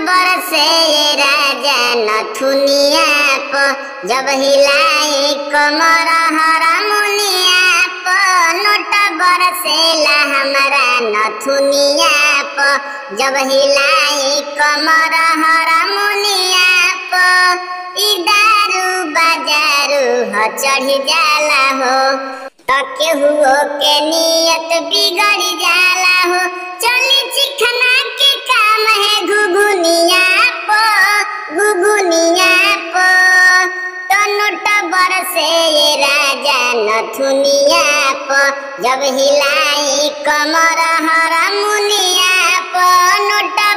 बरसे ये राजा नथुनिया प जब हिलाई कमर हरमुनिया प नोट बरसेला हमारा नथुनिया प जब हिलाई कमर हरमुनिया प ई दारू बाजारू ह चढ़ी जाला हो त केहू के नियत बिगड़ी जाला हो चली चिखना के काम है घुघुनिया प घुघुनिया प तो नोट बरसे ये राजा नथुनिया प जब हिलाई कमर हरमुनिया प नोट